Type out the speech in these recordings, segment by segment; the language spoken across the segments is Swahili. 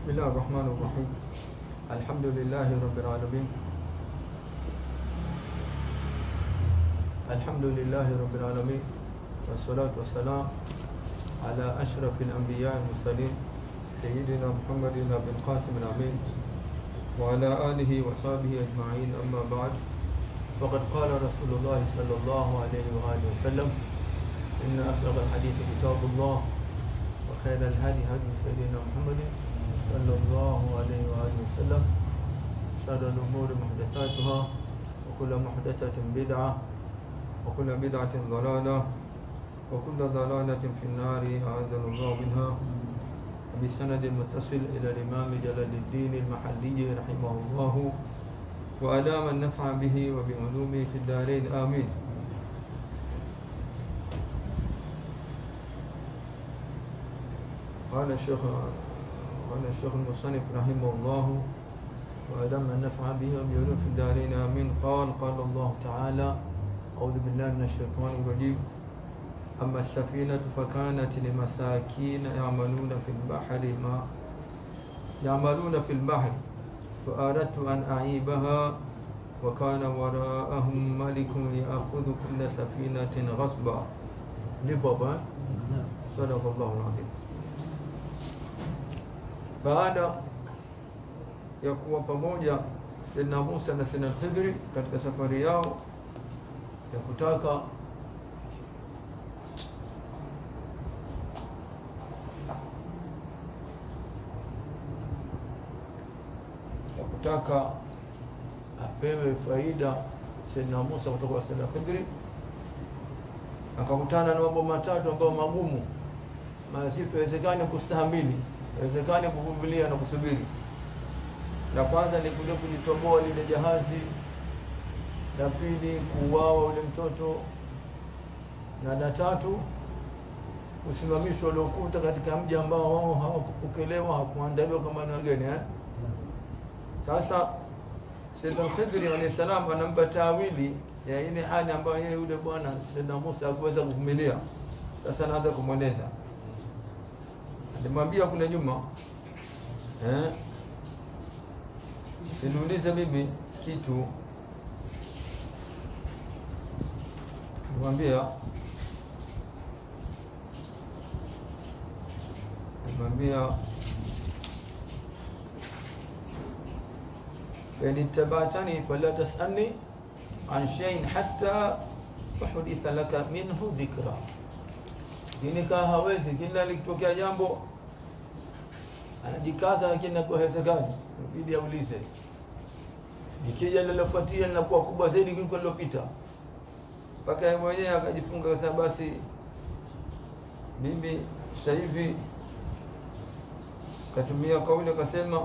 بسم الله الرحمن الرحيم الحمد لله رب العالمين الحمد لله رب العالمين والصلاة والسلام على أشرف الأنبياء المرسلين سيدنا محمد بن القاسم الأمين وعلى آله وصحبه أجمعين أما بعد فقد قال رسول الله صلى الله عليه وآله وسلم إن أصدق الحديث كتاب الله وخير الهدي هدي سيدنا محمد صلى الله عليه وآله وسلم شر الأمور محدثاتها وكل محدثة بدعة وكل بدعة ضلالة وكل ضلالة في النار أعاذنا الله منها بسند متصل إلى الإمام جلال الدين المحلي رحمه الله وأدام النفع به وبعلومه في الدارين آمين قال الشيخ قال الشيخ المصنف رحمه الله وأدام النفع به وبعلومه في الدارين آمين قال قال الله تعالى أعوذ بالله من الشيطان الرجيم أما السفينة فكانت لمساكين يعملون في البحر ما يعملون في البحر فأردت أن أعيبها وكان وراءهم ملك يأخذ كل سفينة غصبا لبابا صدق الله العظيم baada ya kuwa pamoja Sayyidina Musa na Sayyidina Khidri katika safari yao ya kutaka ya kutaka apewe faida Sayyidina Musa kutoka kwa Sayyidina Khidri, akakutana na mambo matatu ambayo magumu mazito, haiwezekani kustahamili, haiwezekani kuvumilia na kusubiri. La kwanza ni kuja kulitoboa lile jahazi, la pili kuuawa ule mtoto, na la tatu usimamishwa uliokuta katika mji ambao wao hawakupokelewa, hawakuandaliwa kama ni wageni eh? Sasa Sayyidina Khidri alayhi salam anampa tawili ya ile hali ambayo yeye yule bwana Sayyidina Musa hakuweza kuvumilia. Sasa anaanza kumweleza, alimwambia kule nyuma eh, siniulize mimi kitu, alimwambia alimwambia فإن اتبعتني فلا تسألني عن شيء حتى أحدث لك منه ذكرى ini kaa hawezi kila likitokea jambo anajikaza lakini nakuwa hawezekani ibidi aulize ikija lilofuatia linakuwa kubwa zaidi kuliko lilopita mpaka yeye mwenyewe akajifunga akasema basi mimi sasa hivi katumia kauli akasema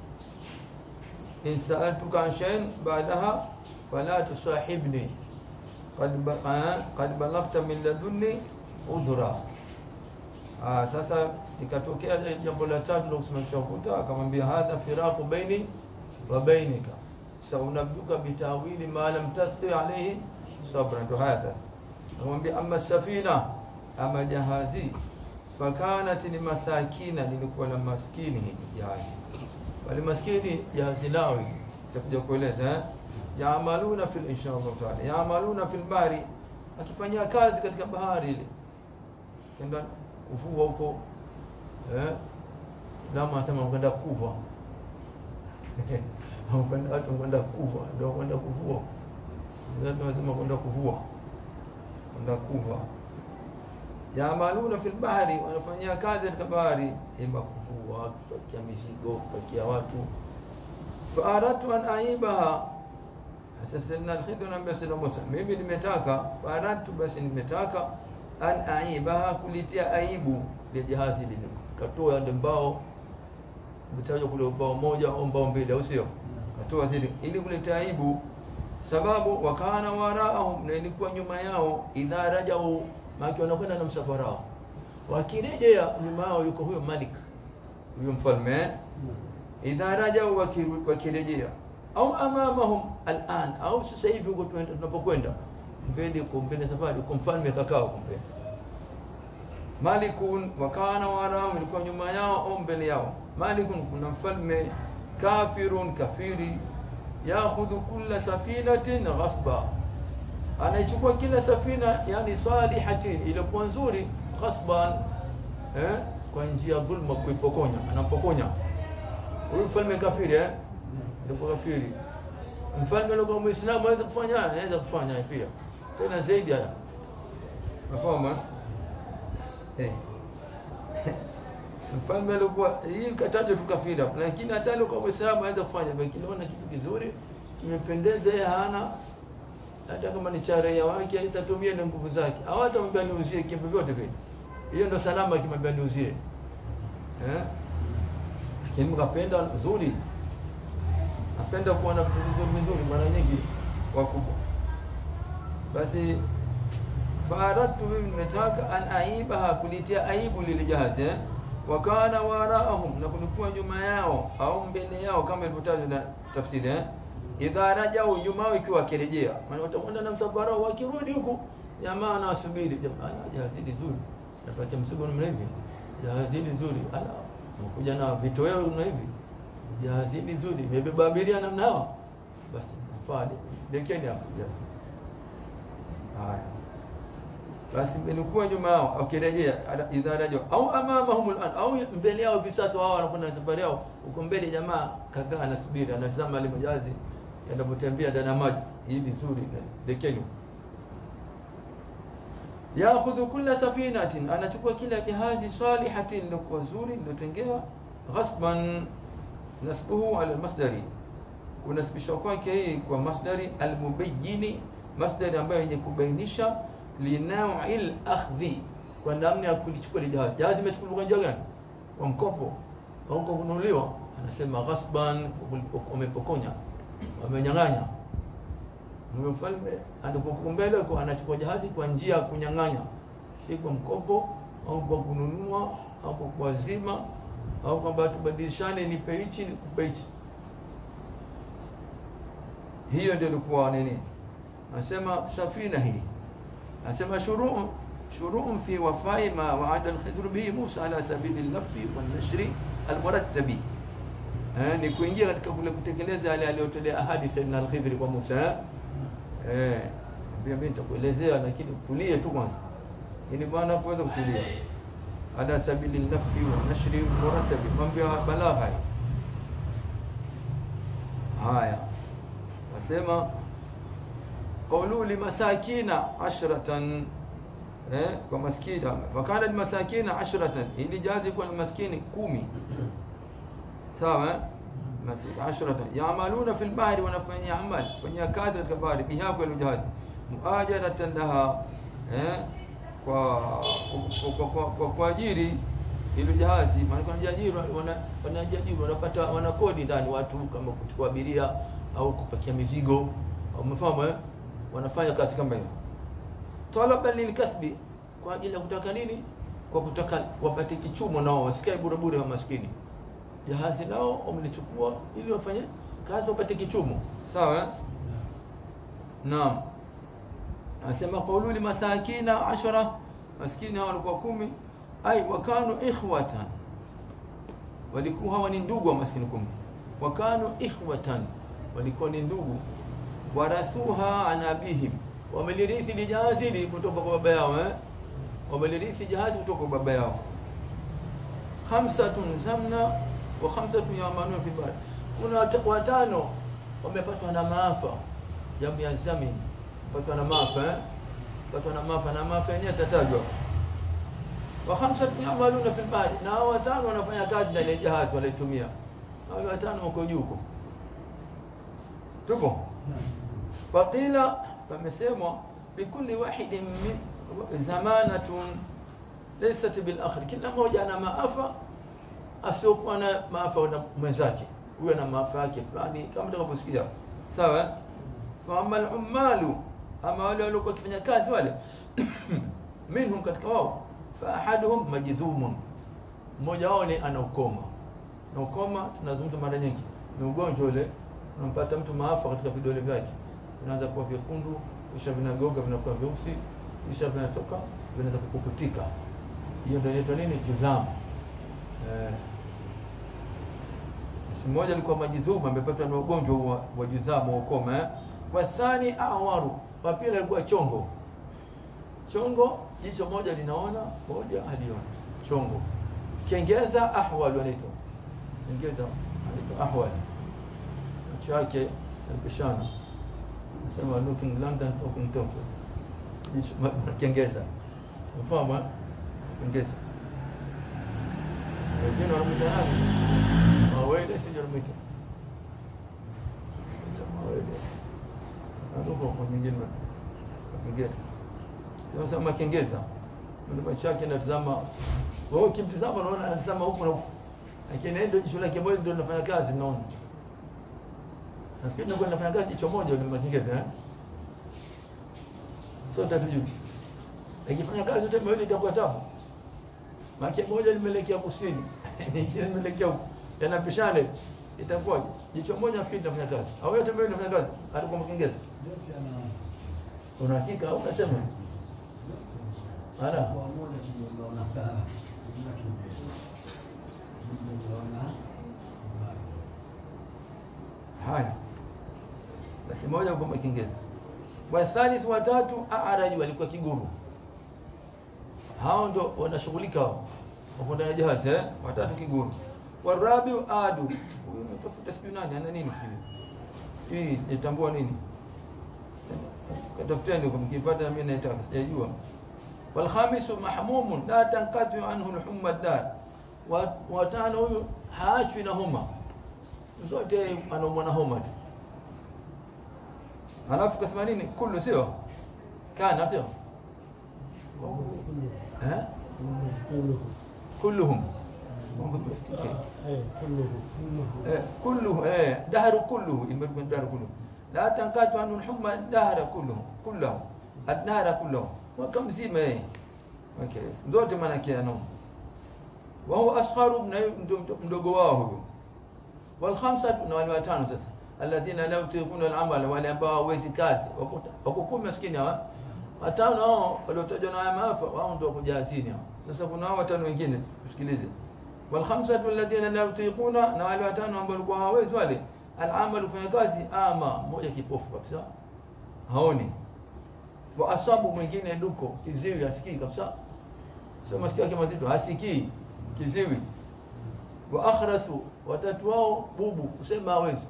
in saaltuka an shay'in ba'daha fala tusahibni qad ba- qad balaghta min ladunni udhra. Ah, sasa ikatokea jambo la tatu ndio kusimamisha ukuta, akamwambia hadha firaqu baini wa bainika saunabiuka bitawili ma lam tasti alayhi sabra. Ndio haya sasa, akamwambia amma safina, ama jahazi fakanat ni masakina, lilikuwa la maskini hili jahazi wale maskini jahazi lao itakuja kueleza eh? yaamaluna fil insha Allah taala yaamaluna fil bahri, akifanyia kazi katika bahari ile, kenda kuvua huko eh? Lama asema kwenda kuva kwenda watu kwenda kuva, ndio kwenda kuvua, watu wanasema kwenda kuvua, kwenda kuva. Yaamaluna fil bahri, wanafanyia kazi katika bahari, ima kuvua, kupakia mizigo, kupakia watu. Faaradtu an aibaha, sasa Sayyidina Al-Khidr anambia Sayyidina Musa, mimi nimetaka, faaradtu, basi nimetaka an aibaha, kulitia aibu ile jahazi lile, katoa ile mbao umetajwa kule ubao moja au mbao mbili, au sio? Katoa zile ili kuletea aibu, sababu wakana waraahum, na ilikuwa nyuma yao, idha rajau maana wanakwenda na msafara wao, wakirejea nyuma yao yuko huyo Malik, huyo mfalme eh? idha rajau, wakiru- wakirejea au amamahum al'an, au sasa hivi huko tunaenda- tunapokwenda mbele, uko mbele safari, uko mfalme kakaa huko mbele malikun wakana warahum, ilikuwa nyuma yao au mbele yao malikun kuna mfalme kafirun kafiri yakhudhu kulla safinatin ghasba anaichukua kila safina yani salihatin iliyokuwa nzuri ghasban eh, kwa njia ya dhulma kuipokonya anapokonya huyu mfalme kafiri eh? alikuwa kafiri mfalme alikuwa muislamu anaweza kufanya haya anaweza kufanya haya pia tena zaidi haya nafahamu eh? mfalme alikuwa hii katajwa tu kafiri hapo lakini hata alikuwa muislamu anaweza kufanya kinaona kitu kizuri kimependeza yeye hana hata kama ni cha raia wake itatumia na nguvu zake au hata mwambia niuzie kitu vyote vile hiyo ndo salama kimwambia niuzie eh lakini mkapenda nzuri napenda kuona vitu vizuri vizuri mara nyingi wakubwa basi faradtu mimi nimetaka an aibaha kulitia aibu lile jahazi eh? wakana waraahum na kulikuwa nyuma yao au mbele yao kama ilivyotajwa na tafsiri eh? idha rajau nyuma yao ikiwa wakirejea maana watakwenda na msafara wao wakirudi huku jamaa anawasubiri jamaa jahazi zuri napata msigo namna hivi jahazi zuri ala mkuja na vitoweo na hivi jahazi zuri imebeba abiria namna hawa basi nafaa dekeni hapo jahazi haya basi ilikuwa nyuma yao wakirejea idha rajau au amamahum al'an au mbele yao hivi sasa wao wanakwenda safari yao huko mbele jamaa kakaa anasubiri anatazama ile majazi yanapotembea ndani ya maji hii vizuri dekeni yakhudhu kulla safinatin anachukua kila jahazi salihatin lilokuwa zuri lilotengewa ghasban nasbuhu ala almasdari kunasibishwa kwake hii kwa masdari almubayini masdari ambayo yenye kubainisha linaui lakhdhi kwa namna ya kulichukua ile jahazi jahazi imechukuliwa kwa njia gani kwa mkopo au kwa kununuliwa anasema ghasban wamepokonya wamenyang'anya mfalme alipokuwa mbele kwa anachukua jahazi kwa njia ya kunyang'anya si kwa mkopo au kwa kununua au kwa kuwazima au kwamba tubadilishane nipe hichi nikupe hichi hiyo ndio ilikuwa nini anasema safina hii anasema shuruu shuruu fi wafai ma waada alkhidr bihi Musa ala sabili al-lafi wan-nashri al-murattabi eh, ni kuingia katika kule kutekeleza yale aliyotolea ahadi Sayyidina al-Khidr kwa Musa eh eh mimi nitakuelezea lakini tulie tu kwanza ili bwana kuweza kutulia ala sabili al-lafi wan-nashri al-murattabi mambo ya balagha haya wasema قولوا لمساكين عشرة eh, kwa maskini fakana almasakina ashratan ili jazi kwa maskini kumi sawa eh? ashratan yaamaluna fil bahri wanafanyia amal fanyia kazi katika bahari biha kwa jahazi muajaratan laha eh, kwa kwa kwa kwa kuajiri ile jahazi maana kuna jaajiri wana wanaajiri wanapata wana kodi ndani watu kama kuchukua abiria au kupakia mizigo umefahamu eh wanafanya kazi kama hiyo talaba lilkasbi kwa ajili ya kutaka nini kwa kutaka wapate kichumo nao wasikae bure bure wa maskini jahazi nao wamelichukua ili wafanye kazi wapate kichumo sawa eh? naam anasema qawlu li masakina ashara maskini hao walikuwa kumi ai wakanu ikhwatan walikuwa hawa ni ndugu wa maskini kumi wakanu ikhwatan walikuwa ni ndugu warathuha an abihim wamelirithi lijahazi hili kutoka kwa baba yao eh? wamelirithi jahazi kutoka kwa baba yao khamsatun zamna wa khamsatun yamanun fi bahri kuna watano wamepatwa na maafa jamu ya zamin patwa na maafa eh? patwa na maafa na maafa yenyewe tatajwa wa khamsatun yamaluna fi bahri na hao watano wanafanya kazi na ile jahazi wanaitumia wale watano wako juu huko tupo faqila pamesemwa bikulli wahidin min zamanatun laysat bil akhir kila mmoja ana maafa asiokuwa na maafa na mwenzake huyo ana maafa yake fulani kama tutakavyosikia sawa fa amma al-ummalu ama wale waliokuwa wakifanya kazi wale minhum katika wao fa ahaduhum majdhumun mmoja wao ni ana ukoma na ukoma tunazungumza mara nyingi ni ugonjwa ule unampata mtu maafa katika vidole vyake vinaanza kuwa vyekundu kisha vinageuka vinakuwa vyeusi kisha vinatoka vinaweza kupukutika hiyo ndio inaitwa nini judhamu eh, basi mmoja alikuwa majidhuma amepatwa na ugonjwa wa, wa judhamu wa ukoma eh? wathani awaru wa pili alikuwa chongo chongo jicho moja linaona moja halioni chongo kiingereza ahwal wanaitwa kiingereza anaitwa ahwal macho yake yapishana nasema looking london talking tokyo jicho ma- ma- kiingereza mfahamu eh? kiingereza wengine wanamwita nani mawele sija wanamwita mawele anuko kwa nyingine kiingereza tunasema makengeza ndio macho yake natazama wewe ukimtazama unaona anatazama huku na huku lakini ndio jicho lake moja ndio linafanya kazi naona nafikiri ndio linafanya kazi jicho moja ndio makengeza eh sote hatujui ikifanya kazi yote mawili itakuwa tabu maana moja limeelekea kusini nyingine limeelekea huku yanapishana itakuwa jicho moja nafikiri linafanya kazi au yote mawili linafanya kazi atakuwa makengeza yote yana una hakika au unasema ana kwa moja tuliona sana bila kimbele tuliona haya basi moja kwa makengeza wathalith watatu araj walikuwa kiguru hao ndo wanashughulika hao wako ndani ya jahazi eh? watatu kiguru warabi adu huyu natafuta sijui nani ana nini sijui sijui sijatambua nini katafuteni huko mkipata na mimi naitaka sijajua walkhamisu mahmumun la tanqatu anhu lhumma dar Wa- watano huyu haachwi na homa zote anaumwa na homa tu halafu kasema nini kullu sio kana sio eh? kulluhum eh, kulluhu eh, dahru kulluhu imekuwa dahru kulluhu la tankatu anhu lhumma dahra kulluhu kullahu adnahra kullahu mwaka mzima yeye okay. zote maanake anaumwa wahuwa askharu na ndo- ndo- mdogo wao huyo walkhamsatu na wale watano sasa alladhina la yutiquna al-amala wale ambao hawezi kazi wako wako kumi maskini hawa watano hao waliotajwa na haya maafa wao ndio kujazini hao sasa kuna hao watano wengine tusikilize walkhamsatu alladhina la yutiquna na wale watano ambao walikuwa hawezi wale al-amal kufanya kazi ama mmoja kipofu kabisa haoni wa asabu mwingine duko kiziwi asikii kabisa sio masikio yake mazito hasikii kiziwi wa akhrasu watatu wao bubu kusema hawezi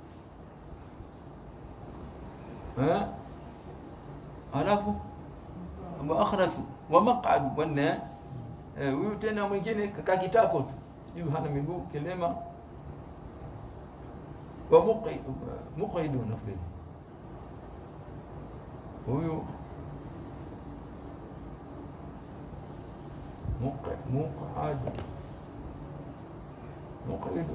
eh alafu wa akhrasu wa maq'adu wanne eh huyu tena mwingine kaka kitako tu sijui hana miguu kilema wa muqi muqidu nafikiri huyu muqi muqadu مقعد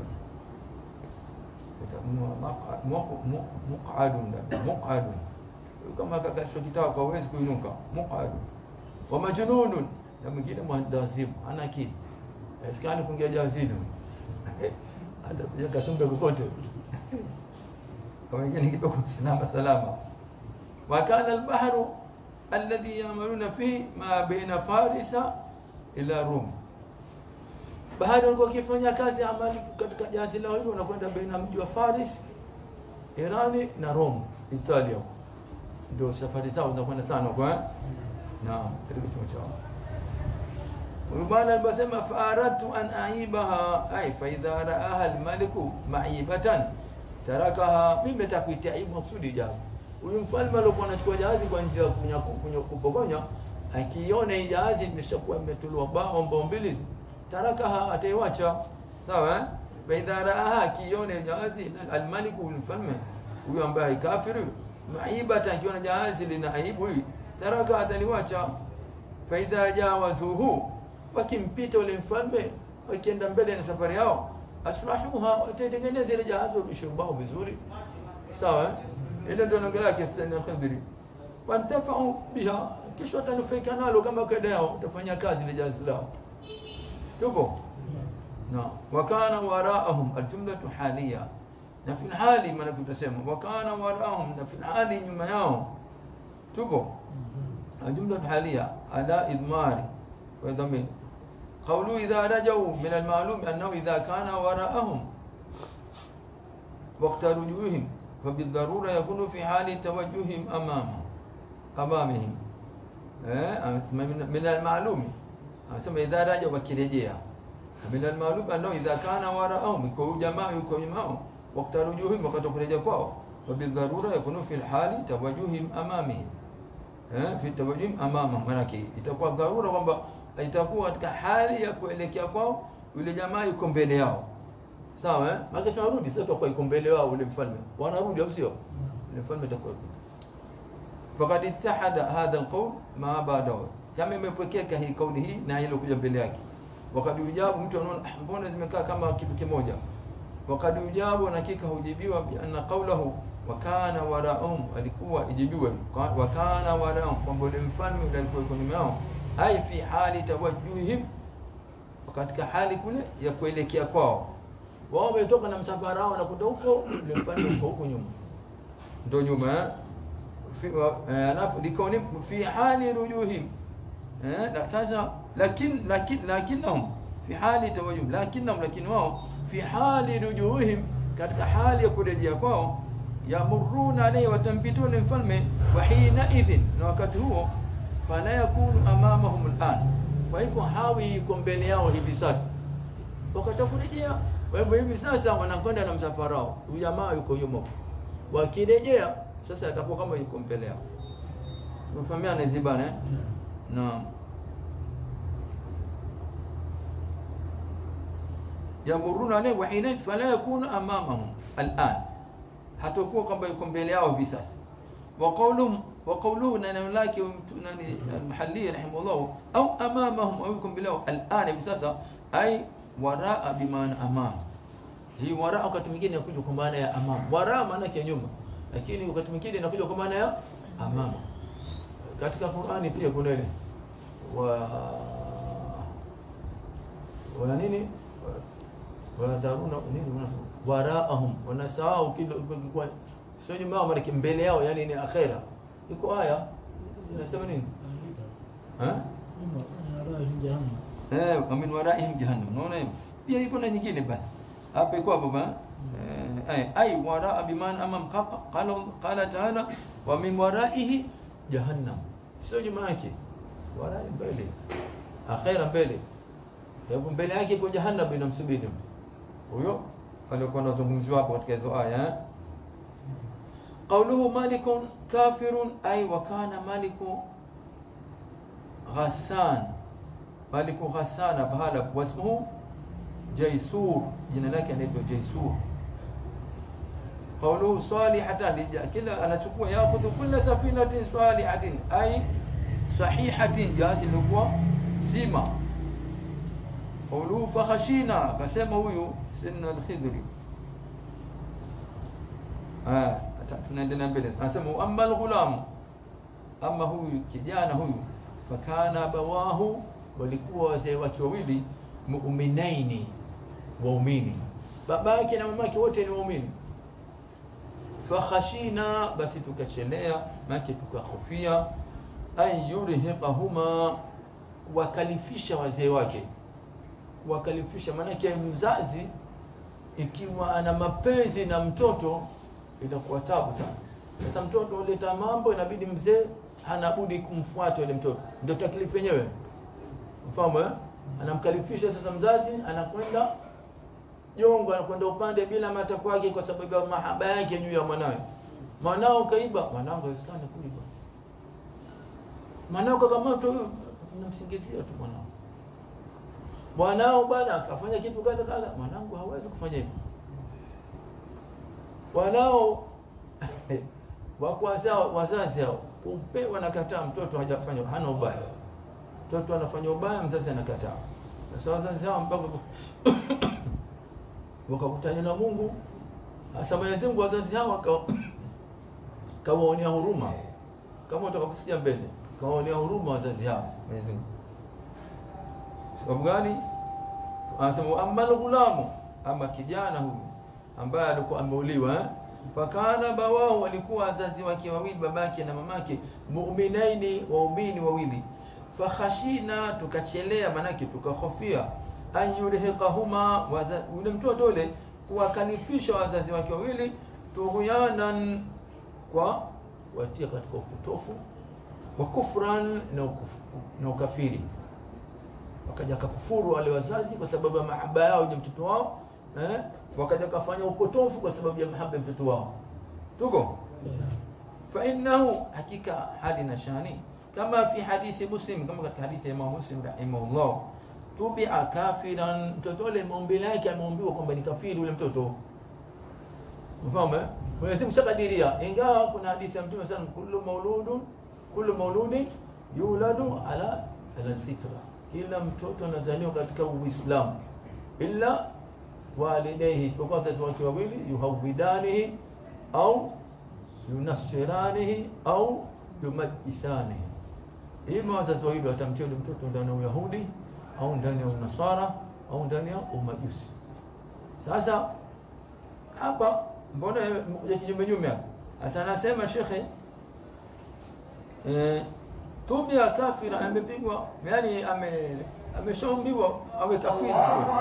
مقعد مقعد مقعد kama kakalishwa kitao kwa uwezi kuinuka muqadu wa majnunun na mwingine mwandazimu ana akili asikani kuingia jazini hata katumbe kokote kwa wengine kidogo salama salama wa kana albahru alladhi yamaluna fihi ma baina farisa ila rum bahari walikuwa wakifanya kazi amali katika jahazi lao hilo wanakwenda baina mji wa Faris Irani na Rome Italia ndio safari zao zinakwenda sana kwa naam katika chuma chao huyu bwana aliposema faaratu an aibaha ay fa idha raaha almaliku maibatan tarakaha mimi nataka kuitia aibu maksudi jahazi huyu mfalme alikuwa anachukua jahazi kwa njia ya kunyaku- kunyo- kupokonya akiona hii jahazi imeshakuwa imetuliwa bao mbao mbili tarakaha ataiwacha sawa eh? faidha raaha akione jahazi almaliku mfalme huyu ambaye kafiri maibata akiona jahazi lina aibu hii taraka ataliwacha faidha jawazuhu wakimpita ule mfalme wakienda mbele na safari yao asrahuha wataitengeneza ile jahazi wabishurbao vizuri sawa eh? ile ndio nonge lake sasa khidri wantafau biha kisha watanufaika nalo kama kaida yao utafanya kazi ile jahazi lao tupo na wakana waraahum aljumlatu halia na fi hali maana tutasema wakana waraahum na fi hali nyuma yao tupo aljumlatu halia ala idmari wa dhamir قوله إذا رجعوا من المعلوم أنه إذا كان وراءهم wakta rujuhim fabidharura yakunu fi hali tawajuhim amama amamihim eh, min- min almalumi anasema idha raja wakirejea min almalumi anao idha kana waraahum iko huyu jamaa yuko nyuma yao wakta rujuhim wakati wa kurejea kwao fabidharura yakunu fi hali tawajuhim amamihim eh, fi tawajuhim amama manake itakuwa dharura kwamba itakuwa katika hali ya kuelekea kwao yule jamaa yuko mbele yao sawa eh? Maana tunarudi sasa tutakuwa yuko mbele wao ule mfalme wanarudi au sio ule mfalme atakuwa faqad ittahada hadha alqawl ma ba'dahu kama imepokeka hii kauli hii na ile kuja mbele yake wakad ujabu mtu anaona "Ah, mbona zimekaa kama kitu kimoja wakad ujabu na hakika hujibiwa bi anna qawlahu wa kana waraahum alikuwa ijibiwe Ka- wa kana waraahum kwamba ule mfalme ule alikuwa yuko nyuma yao ai fi hali tawajjuhihim katika hali kule ya kuelekea kwao wao wametoka na msafara wao nakwenda huko ule mfalme uko huko nyuma ndo nyuma eh? fi wa- eh, alafu likauni fi hali rujuhim eh, na sasa lakin lakin lakinnahum fi hali tawajjuh lakinnahum lakini wao fi hali rujuhim katika hali ya kurejea kwao yamuruna alayhi watampituna mfalme wa hina idhin na wakati huo fala yakunu amamahum al'an kwa hivyo hawi yuko mbele yao hivi sasa wakati wa kurejea kwa hivyo hivi sasa wanakwenda na msafara wao huyu jamaa yuko nyuma huko. wakirejea sasa atakuwa kama yuko mbele yao umefahamiana hizi bana eh? naam yamuruna alayhi wa hina fala yakunu amamahum al'an hatakuwa kwamba yuko mbele yao hivi sasa wa qawluhum wa qawluhu na neno lake mtu- nani al-mahalli rahimahullah au amamahum au yuko mbele yao al'an hivi sasa ay waraa bimaana amam hii waraa wakati mwingine inakuja kwa maana ya amam waraa maana yake nyuma lakini wakati mwingine inakuja kwa maana ya amama katika Qur'ani pia kuna ile wa wa nini wadharuna nini wanasema waraahum wanasahau kile kwa sio nyuma yao maana mbele yao yani ni akhera iko aya inasema nini ha eh wa min waraihim jahannam unaona hiyo pia iko na nyingine basi hapa iko hapo ba eh ay waraa biman amam qa- qala qala ta'ala wa min waraihi jahannam sio nyuma yake warai mbele akhera mbele kwa hivyo mbele yake iko jahannam inamsubiri huyo alikuwa anazungumziwa hapo katika hizo aya eh? قوله مالك كافر أي وكان مالك غسان مالك غسان بهذا واسمه جيسور جنا لك anaitwa جيسور قوله صالحة كلا أنا تقول يأخذ كل سفينة صالحة أي صحيحة جاءت اللقوة زيمة قوله فخشينا كسمه هو سن الخضر Ah, ata- tunaendelea mbele anasema amma alghulamu ama huyu kijana huyu fakana abawahu walikuwa wazee wake wawili muminaini waumini babake na mamake wote ni waumini fakhashina basi tukachelea make tukahofia an yurhiqahuma wakalifisha wazee wake wakalifisha maanake mzazi ikiwa ana mapenzi na mtoto inakuwa tabu sana. Sasa mtoto huleta mambo, inabidi mzee hana budi kumfuata yule mtoto, ndio taklifu yenyewe. Mfahamu eh? Anamkalifisha sasa mzazi, anakwenda jongo, anakwenda upande bila matakwa yake, kwa sababu ya mahaba yake juu ya mwanawe. Mwanao kaiba, mwanangu haiwezekani kuiba. Mwanao kakamatwa, huyo unamsingizia tu mwanao. Mwanao bwana akafanya kitu kadha kadha, mwanangu hawezi kufanya hivyo wanao wakwanza wazazi hao kumpe wanakataa mtoto hajafanya hana ubaya mtoto anafanya ubaya mzazi anakataa sasa wazazi hao mpaka wakakutana na Mungu hasa Mwenyezi Mungu wazazi hao waka- kawaonea huruma kama utakaposikia mbele kawaonea huruma wazazi hao Mwenyezi Mungu sababu gani anasema amma al-ghulamu ama kijana huyu ambaye alikuwa ameuliwa eh? fakana bawahu walikuwa wazazi wake wawili babake na mamake muminaini waumini wawili fakhashina tukachelea manake tukahofia an yulhiqahuma waza- yule mtoto ule kuwakalifisha wazazi wake wawili tughyanan kwa watia katika upotofu wa kufran na, ukufu, na ukafiri wakaja kakufuru wale wazazi kwa sababu ya mahaba yao ya mtoto wao eh? wakaja kafanya upotofu kwa sababu ya mahaba ya mtoto wao tuko fainahu hakika hali na shani kama fi hadithi muslim kama katika hadithi ya imam muslim rahimahullah tubia kafiran mtoto ule maumbile yake ameumbiwa kwamba ni kafiri ule mtoto mfahamu eh? Mwenyezi Mungu shakadiria ingawa kuna hadithi ya mtume sana kullu mauludun kullu mauludin yuladu ala ala fitra kila mtoto anazaliwa katika uislamu illa walidayhi isipokuwa wazazi wake wawili yuhawidanihi au yunasiranihi au yumajisanihi ima wazazi wawili watamtia yule mtoto ndani ya uyahudi au ndani ya unasara au ndani ya umajusi sasa hapa mbona ya kinyume nyume hapa sasa anasema shekhe eh, tubia kafira amepigwa yani ame ameshaumbiwa awe kafiri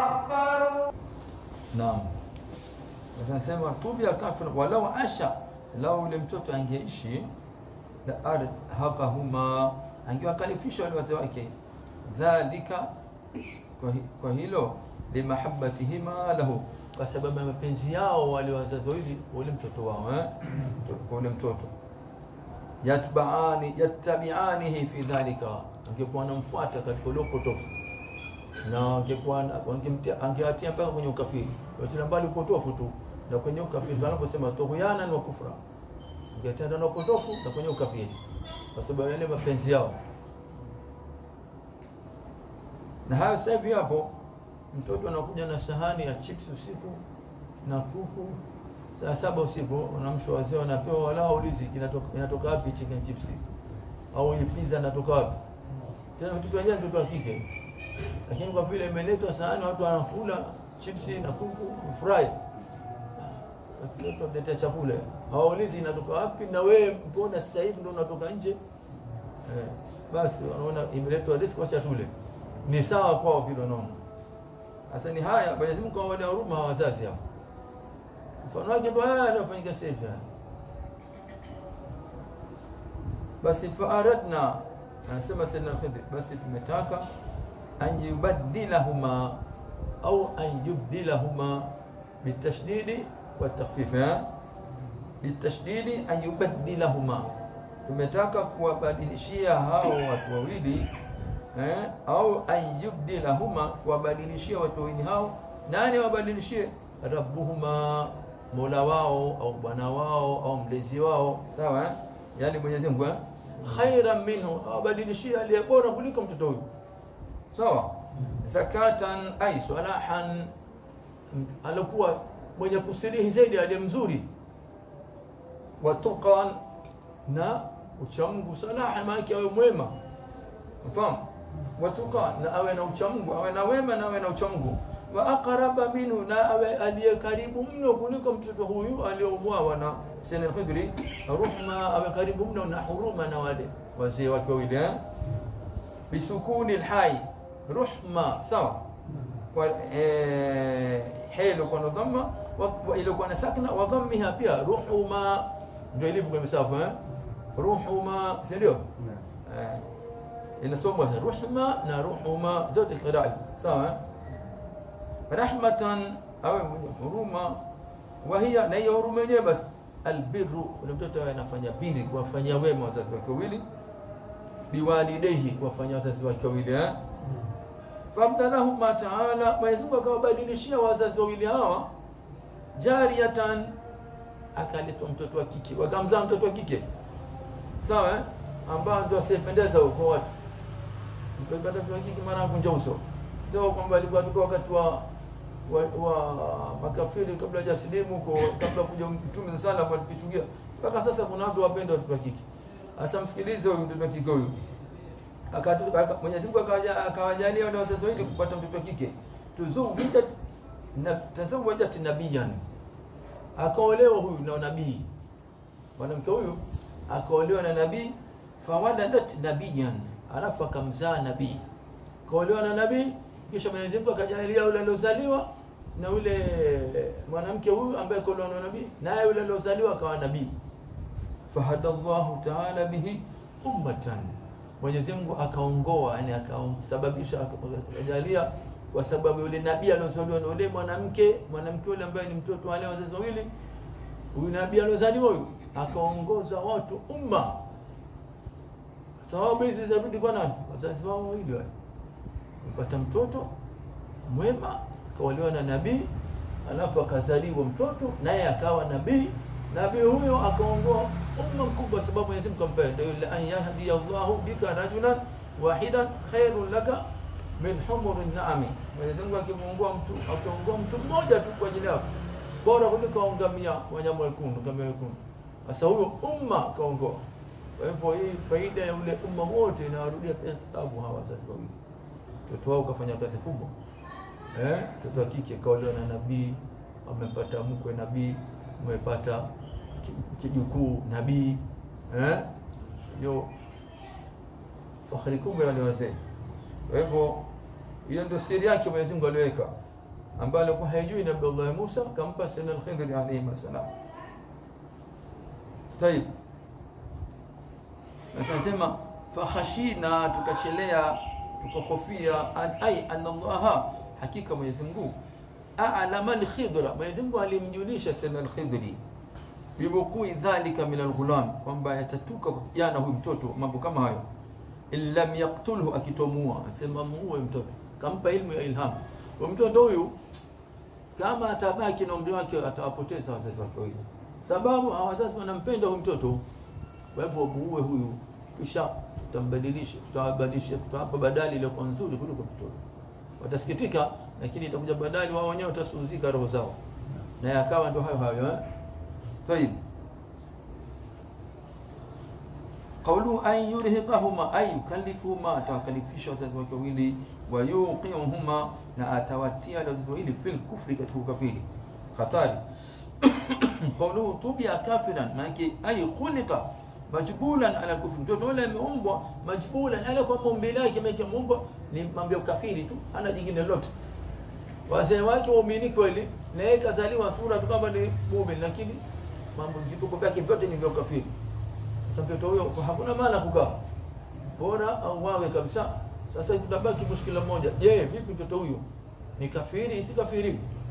naam sasa anasema tubia kafira walau asha lau ule mtoto angeishi la arhaqahuma angewakalifisha wale wazee wake dhalika kwa, hi, kwa hilo limahabbatihima lahu kwa sababu ya mapenzi yao wale wazazi wawili ule mtoto wao eh? kwa ule mtoto yatbaani yattabianihi fi dhalika angekuwa anamfuata katika ule upotofu na angekuwa angeatia mpaka kwenye ukafiri wasila mbali upotofu tu na kwenye ukafiri wanaposema tughyanan wa kufra angeatia ndani upotofu na kwenye ukafiri kwa sababu yale mapenzi yao na hayo sasa hivi hapo mtoto anakuja na sahani ya chips usiku na kuku saa saba usiku unamshwa wazee wanapewa wala ulizi inatoka inatoka wapi chicken chips au hii pizza inatoka wapi tena mtoto wenyewe mtoto wa kike lakini kwa vile imeletwa sahani watu wanakula chips na kuku fry letea chakula hawaulizi inatoka wapi na wewe mbona sasa hivi ndo unatoka nje eh, basi wanaona imeletwa riski wacha tule ni sawa kwao vile wanaona sasa ni haya Mwenyezi Mungu kawaida huruma hawa wazazi hao mfano wake ndo haya yanayofanyika sasa hivi basi faaradna anasema Sayyidina Khidr basi tumetaka an yubaddilahuma au an yubdilahuma bitashdidi wa takhfif bitashdidi an yubaddilahuma tumetaka kuwabadilishia hao watu wawili eh, au an yubdilahuma kuwabadilishia watu wawili hao nani wabadilishie rabbuhuma mola wao au bwana wao au mlezi wao sawa eh? yani Mwenyezi Mungu eh? khairan minhu awabadilishie aliye bora kuliko mtoto huyu sawa zakatan ay salahan alikuwa mwenye kusilihi zaidi aliye mzuri watuqan na uchamungu salahan maana awe mwema mfahamu watuqa na awe na uchamungu awe na wema na awe na uchamungu wa aqraba minhu na awe aliye karibu mno kuliko mtoto huyu aliyomwawa na Sayyid al-Khudri ruhma awe karibu mno na huruma na wale wazee wake wawili eh bisukuni alhai ruhma sawa kwa eh hilo kwa dhamma wa ilikuwa na sakna wa dhammiha pia ruhuma ndio ilivyo kwa msafu eh ruhuma si ndio eh inasomwa ruhma na ruhuma zote qiraa sawa eh rahmatan awe mwenye huruma wa hiya na hiyo huruma yenyewe basi albirru ule mtoto awe anafanya biri kuwafanyia wema wazazi wake wawili biwalidaihi kuwafanyia wazazi wake wawili eh fabdalahuma taala Mwenyezi Mungu akawabadilishia wazazi wawili hawa jariyatan akaletwa mtoto wa kike wakamzaa mtoto wa kike sawa eh ambao ndio asiyependeza kwa watu mtoto wa kike mara kunja uso sio kwamba alikuwa tuko wakati wa wa, wa makafiri kabla hajasilimu kwa kabla kuja mtume sana kwa tukishuhudia mpaka sasa kuna watu wapenda watoto wa kike sasa msikilize huyu mtoto wa kike huyu Mwenyezi Mungu akawajalia wale wazazi wawili kupata mtoto wa kike tuzuwijat na tazawajat nabiyan akaolewa huyu na nabii mwanamke huyu akaolewa na nabii fawaladat nabiyan alafu akamzaa nabii kaolewa na nabii kisha Mwenyezi Mungu akajalia yule aliozaliwa na yule mwanamke huyu ambaye kolona nabii naye yule aliozaliwa akawa nabii fahada llahu taala bihi ummatan mwenyezi mungu akaongoa yani akasababisha akajalia kwa sababu yule nabii aliozaliwa na yule mwanamke mwanamke yule ambaye ni mtoto wale wazazi wawili huyu nabii aliozaliwa huyu akaongoza watu umma sababu hizi zarudi kwa nani wazazi wao wawili wale mpata mtoto mwema akaolewa na nabii alafu akazaliwa mtoto naye akawa nabii nabii huyo akaongoa umma mkubwa sababu Mwenyezi Mungu kampenda yule an yahdi Allahu bika rajulan wahidan khairun laka min humuri naami Mwenyezi Mungu akimuongoa mtu akiongoa mtu mmoja tu kwa ajili yako bora kuliko aungamia wanyama wekundu kama wekundu sasa huyo umma kaongoa kwa hivyo hii faida ya ule umma wote inawarudia pia sababu hawa wazazi wawili mtoto wao kafanya kazi kubwa eh mtoto wa kike kaolewa na nabii amepata mkwe nabii amepata kijukuu nabii eh hiyo fahari kubwa ya wale wazee kwa hivyo hiyo ndio siri yake Mwenyezi Mungu aliweka ambayo alikuwa haijui Nabii Allah Musa kampa sana al-Khidr alayhi salam طيب sasa nasema fakhashina tukachelea tukahofia an ay anna Allah hakika Mwenyezi Mungu a'lama al-Khidra Mwenyezi Mungu alimjulisha sana al-Khidri bibukui dhalika min al-ghulam kwamba yatatuka kwa kijana huyu mtoto mambo kama hayo in lam yaqtulhu akitomua asema muue mtoto kampa ilmu ya ilham kwa mtoto huyu kama atabaki na umri wake atawapoteza wazazi wake wawili sababu hawa wazazi wanampenda huyu mtoto kwa hivyo muue huyu kisha tutambadilisha tutawabadilisha tutawapa badali iliyokuwa nzuri kuliko mtoto watasikitika lakini itakuja badali wao wenyewe watasuzika roho zao na yakawa ndo hayo hayo eh طيب قوله أن يرهقهما أي يكلفهما تكلفيش wazazi wake wawili wayuqiuhuma na atawatia wazazi wawili fil kufri katika ukafiri hatari qawluhu tubia kafiran maanake ay khuliqa majbulan ala kufri mtoto yule ameumbwa majbulan ala kwa maumbile yake maana ameumbwa ni mambo ya ukafiri tu hana jingine lolote wazee wake waumini kweli na yeye kazaliwa sura tu kama ni muumini lakini mambo vituko vyake vyote ni vya ukafiri sasa mtoto huyo hakuna maana kukaa bora au wawe kabisa sasa tutabaki mushkila mmoja je vipi mtoto huyo ni kafiri si kafiri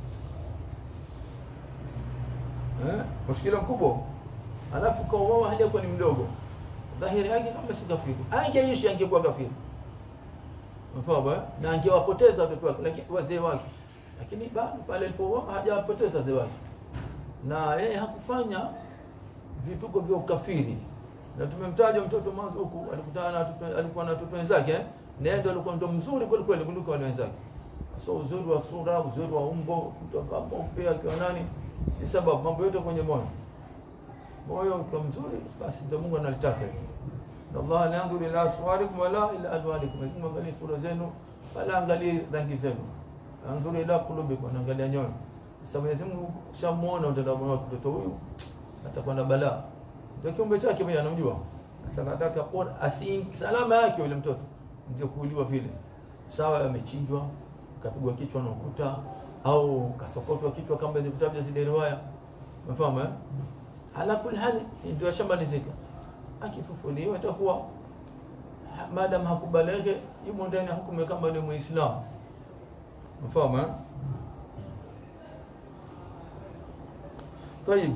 eh mushkila mkubwa alafu kauawa hali yako ni mdogo dhahiri yake kama si kafiri angeishi angekuwa kafiri mfano na angewapoteza watoto wake lakini wazee wake lakini bado pale alipouawa hajawapoteza wazee wake na yeye hakufanya vituko vya ukafiri na tumemtaja mtoto mwanzo huku alikutana na watoto alikuwa na watoto wenzake eh? na yeye ndo alikuwa ndo mzuri kweli kweli kuliko wale wenzake so uzuri wa sura uzuri wa umbo mtu akawa mweupe akiwa nani si sababu mambo yote kwenye moyo moyo ukiwa mzuri basi ndio Mungu analitaka hivyo na Allah la yanzuru ila aswarikum wala ila azwarikum Mungu angalia sura zenu wala angalie rangi zenu anzuru ila qulubikum anaangalia nyoyo sasa Mwenyezi Mungu shamuona utadamu wake mtoto huyu atakuwa na balaa ndio kiumbe chake mwenye anamjua sasa nataka kuona asi salama yake yule mtoto ndio kuuliwa vile sawa amechinjwa kapigwa kichwa na ukuta au kasokotwa kichwa kama hizo vitabu vya zile riwaya umefahamu eh ala kulli hali ndio shamalizika akifufuliwa itakuwa madam hakubalege yumo ndani ya hukumu kama ni muislamu umefahamu eh طيب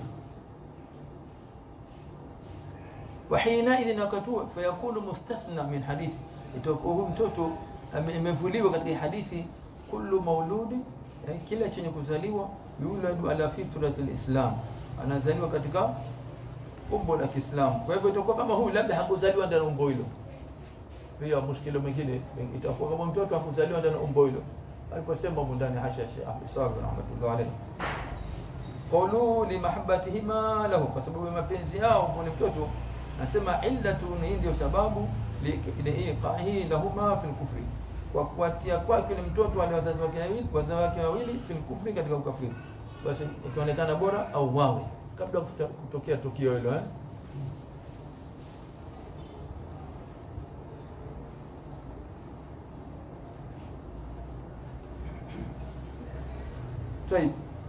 وحينئذ wakati fayakunu mustathna min hadithi itakuwa huyu mtoto imevuliwa katika hadithi kullu mauludi eh, kila chenye kuzaliwa yuladu ala fitrati alislam anazaliwa katika umbo la Kiislamu kwa hivyo itakuwa kama huyu labda hakuzaliwa ndani umbo hilo pia mushkilo mwingine itakuwa kama mtoto hakuzaliwa ndani umbo hilo aliposema ndani hasha Sheikh Ahmed Sabi rahmatullah alayhi qawlu li mahabbatihima lahu kwa sababu ya mapenzi yao kwa mtoto nasema illatu ni ndio sababu liiqahi lahuma fil kufri kwa kuatia kwake ni mtoto wale wazazi wake wawili wazazi wake wawili fil kufri katika ukafiri basi ikionekana bora au wawe kabla kutokea tukio hilo eh طيب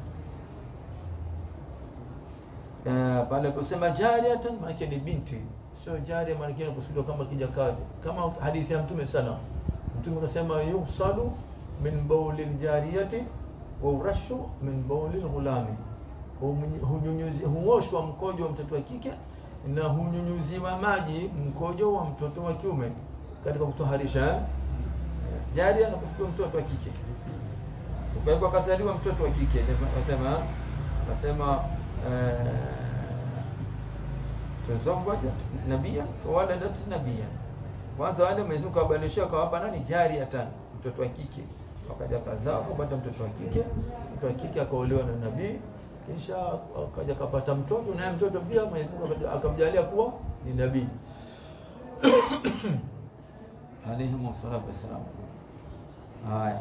Uh, pale kusema jariatan maanake ni binti, sio jaria maanake inakusudiwa kama kijakazi, kama hadithi ya Mtume sana. Mtume akasema yusalu min bauli ljariyati wa urashu min bauli lghulami, hunyunyuzi huoshwa mkojo wa mtoto wa kike na hunyunyuziwa maji mkojo wa mtoto wa kiume katika kutoharisha eh? Jaria nakusudiwa mtoto wa kike. Kwa hivyo akazaliwa mtoto wa kike, nasema nasema tazawajat nabia fawaladat nabia. Kwanza wale Mwenyezi Mungu akabadilisha akawapa nani jariatan, mtoto wa kike, wakaja kazaa kupata mtoto wa kike, mtoto wa kike akaolewa na nabii, kisha akaja kapata mtoto, naye mtoto pia Mwenyezi Mungu akamjalia kuwa ni nabii alayhi salatu wassalam. Haya,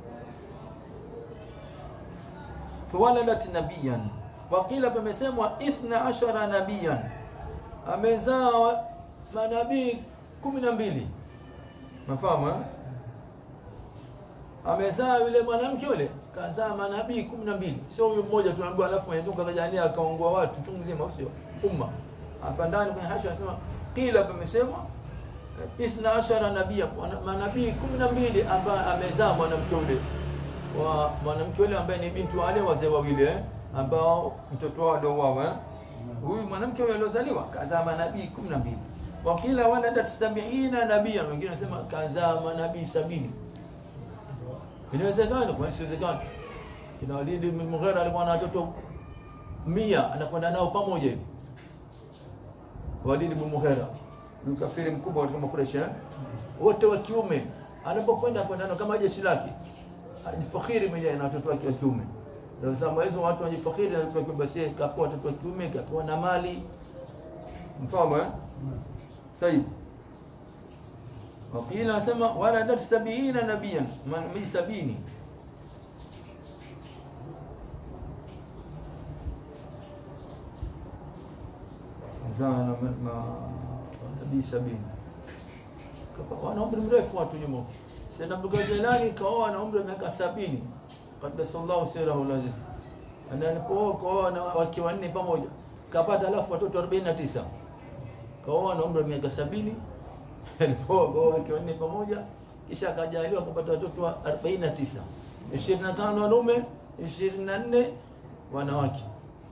fawaladat nabiyan Wakila pamesemwa ithna ashara nabiyan, amezaa manabii kumi na mbili. Nafahamu eh? Amezaa yule mwanamke yule kazaa manabii kumi na mbili, sio huyu mmoja tunaambiwa, alafu Mwenyezi Mungu akajalia akaongoa watu chungu mzima, sio umma. Hapa ndani kwenye hasha anasema kila pamesemwa ithna ashara nabia, manabii kumi na mbili ambaye amezaa mwanamke yule wa mwanamke yule ambaye ni binti wale wazee wawili eh? ambao mtoto wao aliouawa eh? huyu mwanamke huyo aliozaliwa kazaa manabii kumi na mbili. Wakila waladat sabiina nabia, wengine wanasema kazaa manabii sabini. Inawezekana kwa isiwezekana. Kina Walid bin Mughira alikuwa na watoto mia anakwenda nao pamoja hivi. Walid bin Mughira mkafiri mkubwa katika Makureshi eh? wote wa kiume, anapokwenda kwenda nao kama jeshi lake, ajifakhiri mwenyewe na watoto wake wa kiume ndio zama hizo watu wajifakhiri na watoto wa basi kapewa watoto wa kiume kapewa na mali mfamo eh tayib wakila nasema waladat sabiina nabiyan manabii sabini zana manabii sabini wana umri mrefu watu nyuma Sayyidina Abdul Jalali kaoa na umri wa miaka sabini qaddasallahu sirahu laziz na alipooa kaoa na wake wanne pamoja kapata alafu watoto 49 kaoa na umri wa miaka sabini alipooa kaoa wake wanne pamoja kisha akajaliwa akapata watoto wa 49 25 wanaume 24 wanawake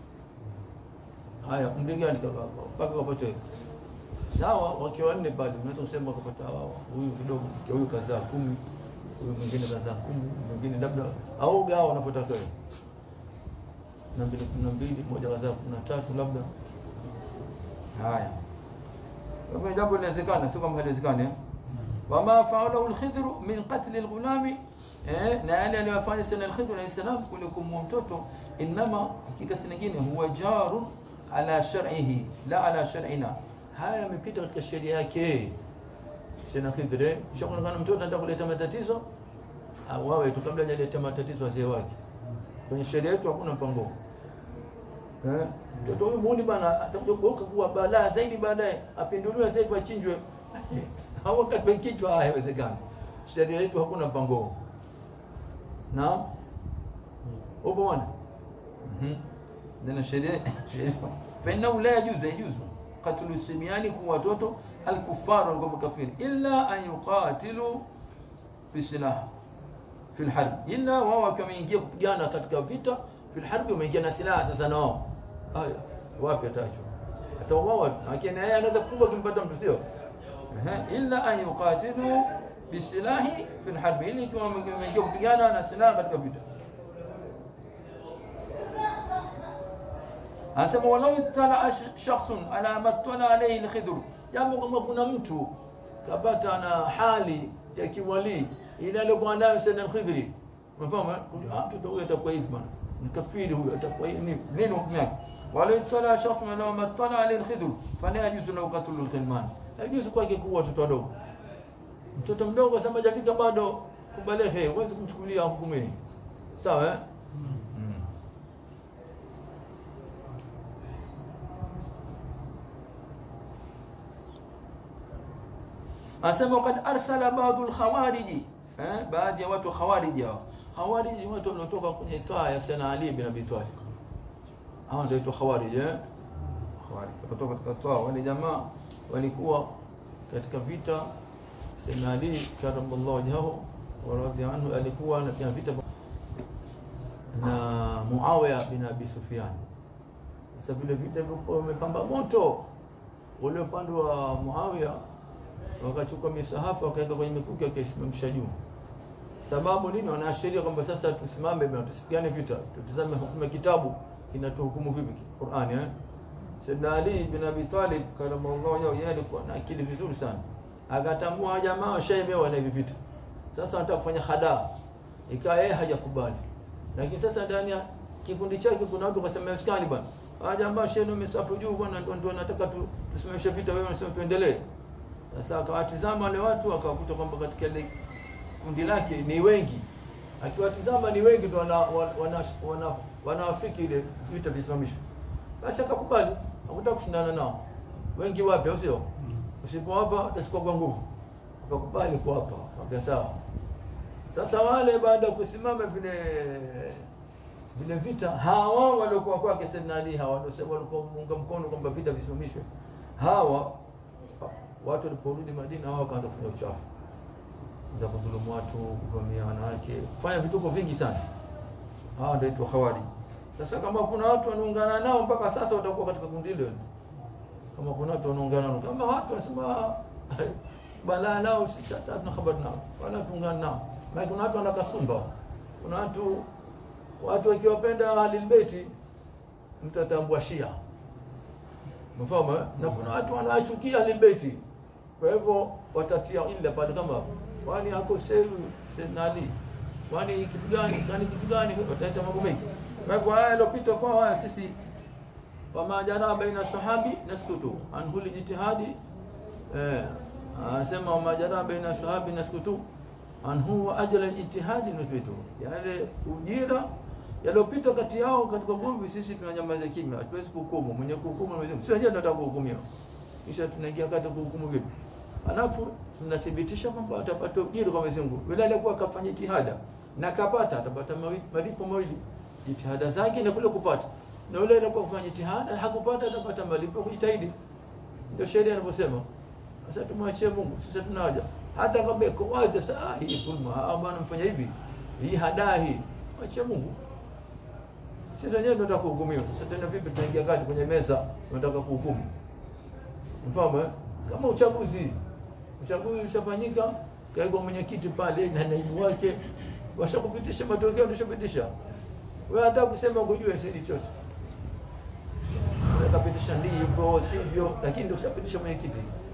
haya umri gani kaka mpaka wapate sawa wake wanne pale unaweza kusema wakapata huyu kidogo huyu kazaa kumi huyu mwingine kazaa kumi mwingine labda au gawa unapotaka wewe na mbili kumi na mbili moja kazaa kumi na tatu labda haya kwa hivyo jambo linawezekana sio kama haliwezekani eh? wama faalahu lkhidru min qatli lghulami eh, na yale aliyofanya sana lkhidru alayhi salam kule kumua mtoto inama hakika si nyingine huwa jarun ala shar'ihi la ala shar'ina haya yamepita katika sheria yake Sina Khidri shakuonekana mtoto anataka kuleta matatizo awawe tu kabla hajaleta matatizo wazee wake. Kwenye sheria yetu hakuna mpango. Eh, mtoto huyu muuni bana atakuja kugeuka kuwa balaa zaidi baadaye, apinduliwe sasa hivi achinjwe. Au katwe kichwa haiwezekani. Sheria yetu hakuna mpango. Naam. Upo bwana? Mhm. Ndio sheria sheria. Fa innahu la yajuzu yajuzu qatlu simiani kwa watoto الكفار والقوم الكافرين إلا أن يقاتلوا بسلاح في الحرب إلا وهو كما ينجي kupigana katika vita في الحرب wameingia na silaha sasa nao haya wapi atacho atauawa lakini yeye anaweza kubwa kimpata mtu sio illa an yuqatilu bisilahi fi alharb ili kama wameingia kupigana na silaha katika vita anasema walau ittala shakhsun ala ma ittala alayhi alkhidr jambo kama kuna mtu kapata na hali ya kiwalii ile aliyokuwa nayo Sayyidina Khidri, umefahamu? Mtoto huyo atakuwa hivi bwana, ni kafiri huyo, atakuwa hivi nini hukumu yake? wala itala shakhsun law matala alayhi al-khidr fala yajuzu lahu qatlu al-khilman, yajuzu kwake kuua watoto wadogo. Mtoto mdogo sema hajafika bado kubalehe, huwezi kumchukulia hukumu hii, sawa eh? anasema kad arsala baadhi lkhawariji eh, baadhi ya watu khawariji hao Khawarij ni watu waliotoka kwenye taa ya Sayyidina Ali bin Abi Talib. Hao ndio waitwa Khawarij eh? Khawarij kutoka katika taa. Wale jamaa walikuwa katika vita Sayyidina Ali karamallahu wajhahu wa radhiya anhu alikuwa anapiga vita na Muawiya bin Abi Sufyan. Sasa vile vita vilikuwa vimepamba moto, ule upande wa Muawiya wakachukua misahafu wakaweka kwenye mikuki wakaisimamisha juu. Sababu nini? Wanaashiria kwamba sasa tusimame na tusipigane vita, tutazame hukumu ya kitabu inatuhukumu vipi Qur'ani eh? Sayyidina Ali bin Abi Talib karamallahu wajhahu, yeye alikuwa na akili vizuri sana, akatambua jamaa washaibewa na hivi vita, sasa wanataka kufanya hadaa, ikawa yeye hajakubali lakini sasa ndani ya kikundi chake kuna watu wakasema skani bwana, ah jamaa sheno misafu juu bwana, ndio ndio nataka tu, tusimamishe vita, wewe unasema tuendelee. Sasa akawatizama wale watu akakuta kwamba katika ile kundi lake ni wengi, akiwatizama ni wengi ndio wana, wana, wana, wanawafiki ile vita visimamishwe. Basi akakubali, hakutaka kushindana nao. Wengi wapi, au sio? Usipowapa atachukua kwa nguvu. Akakubali kuwapa, akamwambia sawa. Sasa wale baada ya kusimama vile vile vita, hawa waliokuwa kwake Sayyidina Ali, hawa ndio walikuwa muunga mkono kwamba vita visimamishwe. Hawa watu waliporudi Madina, hawa wakaanza kufanya uchafu za kudhulumu watu, kuvamia wanawake, kufanya vituko vingi sana. Hawa ndio itwa Khawarij. Sasa kama kuna watu wanaungana nao mpaka sasa, watakuwa katika kundi hilo. Kama kuna watu wanaungana nao, kama watu wanasema balaa nao, sisi hata hatuna habari nao, wala tuungana nao maana kuna watu wana kasumba, kuna watu watu wakiwapenda Ahlul Baiti mtu atambua Shia, mfahamu eh? na kuna watu wanawachukia Ahlul Baiti, kwa hivyo watatia ila pale kama kwani hako sehu Sayyidina Ali, kwani kitu gani, kwani kitu gani, wataita mambo mengi. Kwa hivyo haya yalopita kwa haya sisi wama jara baina sahabi naskutu an kulli jitihadi eh, anasema wama jara baina sahabi naskutu anhu wa ajala ijtihadi nuthbitu, yale ujira yaliyopita kati yao katika gomvi, sisi tunanyamaza kimya, hatuwezi kuhukumu. Mwenye kuhukumu Mwenyezi Mungu, sio wenyewe tunataka kuhukumiwa, kisha tunaingia kati kuhukumu vipi? Alafu tunathibitisha kwamba atapata ujira kwa Mwenyezi Mungu. Yule aliyekuwa akafanya jitihada na kapata, atapata malipo mawili, jitihada zake na kule kupata, na yule aliyekuwa kufanya jitihada hakupata, atapata malipo kujitahidi. Ndio sheria inavyosema. Sasa tumwachie Mungu, sasa tunawaja hata kama iko wazi sasa, ah, hii dhulma, ah bwana mfanya hivi, hii hadaa hii, acha Mungu. Sisi wenyewe tunataka kuhukumiwa. Sasa tena vipi tunaingia kati kwenye meza tunataka kuhukumu? Mfahamu eh? Kama uchaguzi, uchaguzi ushafanyika, kaigwa mwenyekiti pale na naibu wake washakupitisha matokeo, ndishapitisha wewe, hata kusema kujua sisi chochote kapitisha ndivyo sivyo, lakini ndio ushapitisha mwenyekiti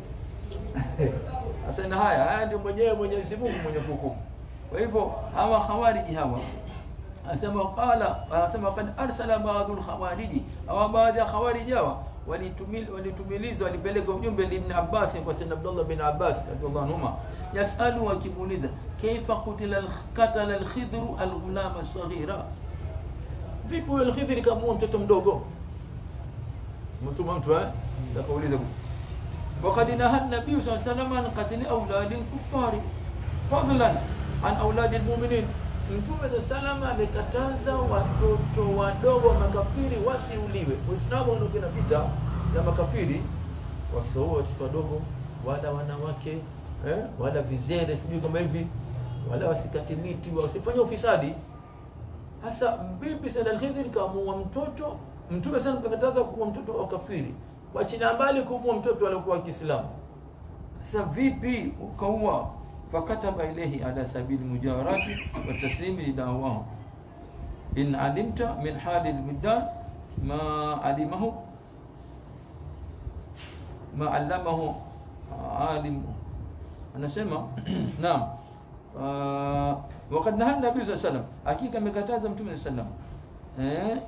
Sasa na haya haya ndio mwenyewe Mwenyezi Mungu mwenye kuhukumu. Kwa hivyo hawa khawariji hawa anasema qala, anasema kad arsala baadhul khawariji, hawa baadhi ya khawariji hawa walitumil walitumiliza walipeleka ujumbe li Ibn Abbas kwa Sayyidina Abdullah bin Abbas radhiallahu anhuma, yasalu wakimuuliza kaifa kutila katala al-Khidr al-ghulam as-saghira, vipi huyo al-Khidr kama mtoto mdogo mtuma mtu eh, akauliza وقد نهى النبي صلى الله عليه وسلم عن قتل أولاد الكفار فضلا عن أولاد المؤمنين Mtume salama amekataza watoto wadogo makafiri wasiuliwe. Uislamu unakwenda vita na makafiri, wasioa watoto wadogo wala wanawake eh, wala vizere sijui kama hivi, wala wasikate miti, wasifanye ufisadi. Hasa vipi Sayyid al-Khidr kamuua mtoto? Mtume sana kakataza kuua mtoto wa kafiri wachina mbali kumua mtoto aliokuwa Kiislamu. Sasa vipi ukaua? fakataba ilayhi ala sabili mujawarati wa taslimi lidawahu in alimta min hali lwildan ma alimahu ma allamahu alim, anasema naam wakad naha nabii saa salam, hakika amekataza mtume saa salam eh,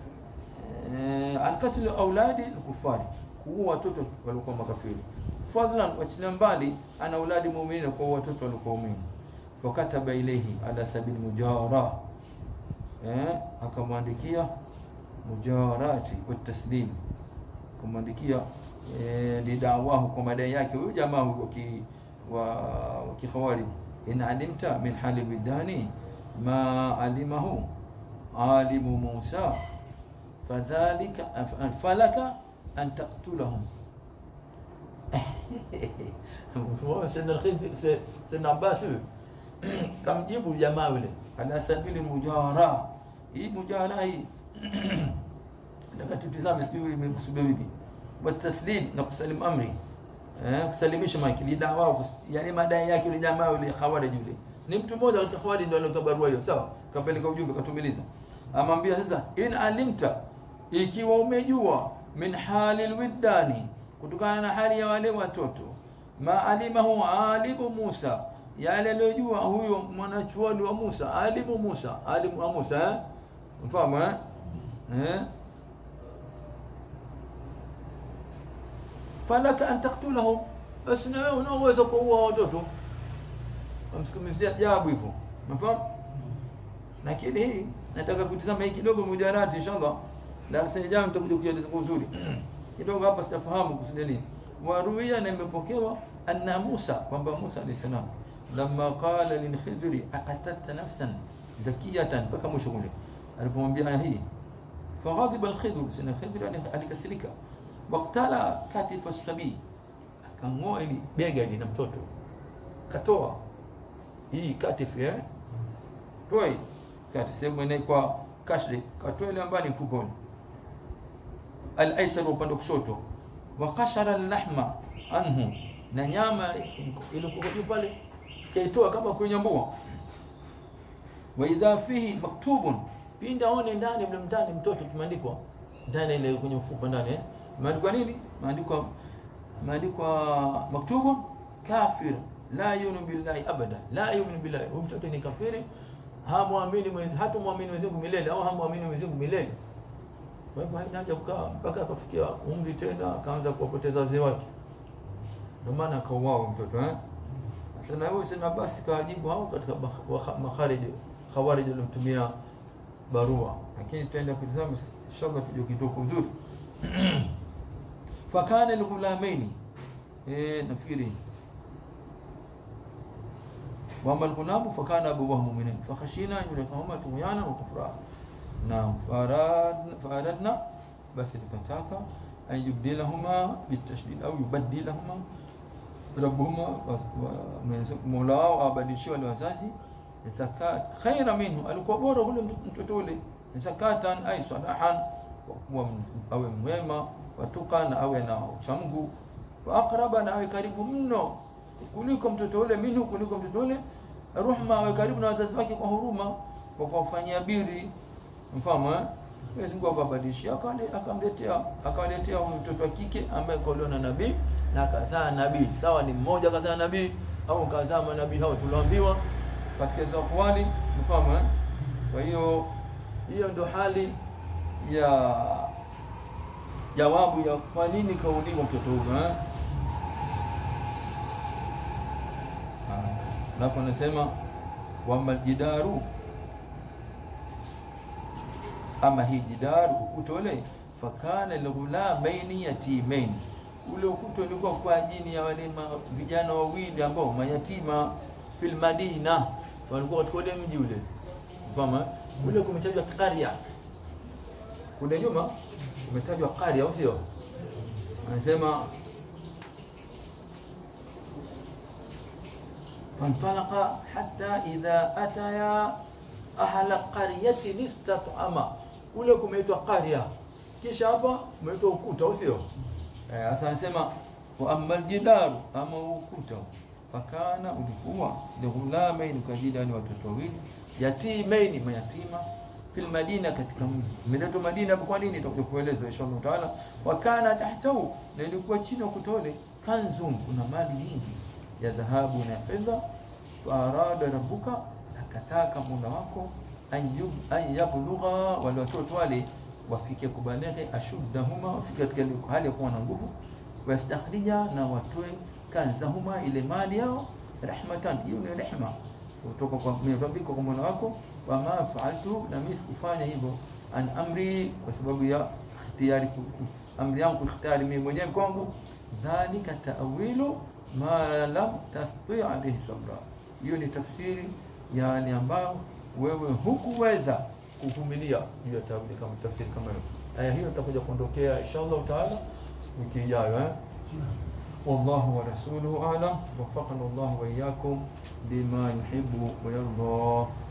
an katli auladi lkufari, kuua watoto waliokuwa makafiri. Fadlan, wachilia mbali ana auladi muuminin, kwa watoto waliokuwa waumini. Fakataba ilaihi ala sabili mujawara, eh, akamwandikia mujawarati wa taslim, akamwandikia eh, lidawahu, kwa madai yake huyu jamaa wa kikhawarij, in alimta min hali bidani ma alimahu alimu Musa fadhalika falaka an taktulahum Sayyidina Abbas huyu kamjibu jamaa yule ala sabili mujawara. Hii mujawara hii nataka tutizame, sijui imekusudia vipi, wataslim na kusalimu amri eh, kusalimisha maki ni dawa kus- yani madai yake yule jamaa yule khawarij yule ni mtu mmoja katika Khawarij ndio alitoa barua hiyo, sawa? kapeleka ujumbe katumiliza, amwambia sasa, in alimta, ikiwa umejua min hali lwiddani, kutokana na hali ya wale watoto, ma alimahu alimu Musa, yale aliyojua huyo mwanachuoni wa Musa, alimu Musa, alimu wa Musa eh? mfahamu eh? eh? falaka an taktulahum, basi na wewe una uwezo wa kuua watoto. Kamsikumizia jawabu hivyo, umefahamu? Lakini hii nataka kutizama hii kidogo mujarati, inshallah darasa ijayo nitakuja kueleza kwa uzuri kidogo. Hapa sitafahamu kusudia nini. Waruia na imepokewa anna Musa, kwamba Musa alayhi salam lamma qala lilkhidri aqatalta nafsan zakiyatan, mpaka mwisho kule alipomwambia aya hii, faghadiba alkhidru, sina khidri alikasirika, waktala katifa sabii, akang'oa ili Bega ni na mtoto katoa hii katifu eh? toa hii kati sehemu inaikwa kashri katoa ile ambayo ni mfukoni al-aysar upande wa kushoto wa kashara al-lahma anhu na nyama ilikuwa juu pale, kaitoa kama kunyambua wa idha fihi maktubun pindi aone ndani mle ndani mtoto kimeandikwa ndani ile kwenye mfupa ndani eh? maandikwa nini maandikwa maandikwa maktubun kafir la yuminu billahi abada la yu'minu billahi, huyu mtoto ni kafiri, hamwamini Mwenyezi, hatumwamini Mwenyezi Mungu milele, au hamwamini Mwenyezi Mungu milele. Kwa hivyo haina haja kukaa mpaka akafikia umri tena akaanza kuwapoteza wazee wake. ndio maana akauawa mtoto eh sasa na huyo sema basi kawajibu hao katika bakh- wa- makharij khawarij walimtumia barua lakini tutaenda kutizama inshallah tujue kidogo vizuri fakana alghulamaini eh nafikiri wama alghulamu fakana abuwahu mu'minin fakhashina yulqahuma tughyana wa kufra naam farad faradna basi tukataka an yubdilahuma bitashdid au yubaddilahuma rabbuhuma wa- wa- Mwenyezi Mungu mola wao awabadilishie wale wazazi zakat khaira minhu, alikuwa bora ule mtoto ule zakatan ay salahan, kwa kuwa m- awe mwema watuka na awe na uchamgu wa aqraba, na awe karibu mno kuliko mtoto ule minhu, kuliko mtoto ule ruhma, awe karibu na wazazi wake kwa huruma, kwa kuwafanyia biri mfano eh? Mwenyezi Mungu akabadilishia akale- akamletea akawaletea huyu mtoto wa kike ambaye kaolewa na nabii na kazaa nabii, sawa, ni mmoja kazaa nabii au kazaa manabii hao tulioambiwa. katika hizo akwali mfano eh? Kwa hiyo Hiyo ndio hali ya jawabu ya kwa nini kauliwa mtoto huyo eh? Haya. Alafu anasema wama jidaru, ama hii jidaru ukuta ule, fakana lghulamaini yatimaini, ule ukuta ulikuwa kwa ajili ya wale ma- vijana wawili ambao mayatima fil Madina, walikuwa katika ule mji ule, kama ule kumetajwa qarya kule nyuma umetajwa qarya, au sio? Anasema فانطلق حتى إذا أتيا أهل قرية استطعما ule kumeitwa qarya, kisha hapa umeitwa ukuta, au sio? Eh, Sasa anasema wa amma aljidaru, ama ukuta fakana ulikuwa lighulamaini, kwa ajili ya wale watoto wawili yatimaini, mayatima fil madina, katika mji imeletwa Madina hapo. Kwa nini? Itakuja kuelezwa inshallah taala. Wakana tahtahu, na ilikuwa chini ya ukuta ule kanzun, kuna mali nyingi ya dhahabu na fedha. Faarada rabbuka, akataka mola wako an yub- an yablugha, wale watoto wale wafike kubaleghe ashuddahuma, wafike katika ile hali ya kuwa na nguvu, wastakhrija, na watoe kanzahuma, ile mali yao, rahmatan, hiyo ni rehma kutoka kwa min rabbika, kwa mola wako. Wama faaltu, na mimi sikufanya hivyo, an amri, kwa sababu ya ikhtiyari, ku- ku- amri yangu ikhtiyari mimi mwenyewe kwangu. Dhalika taawilu ma lam tastati alayhi sabra, hiyo ni tafsiri ya yale ambayo wewe hukuweza kuvumilia juu ya tawili kama tafsiri kama hiyo. Aya hiyo itakuja kuondokea inshallah taala wiki ijayo eh? والله ورسوله أعلم وفقنا الله وإياكم لما يحب ويرضى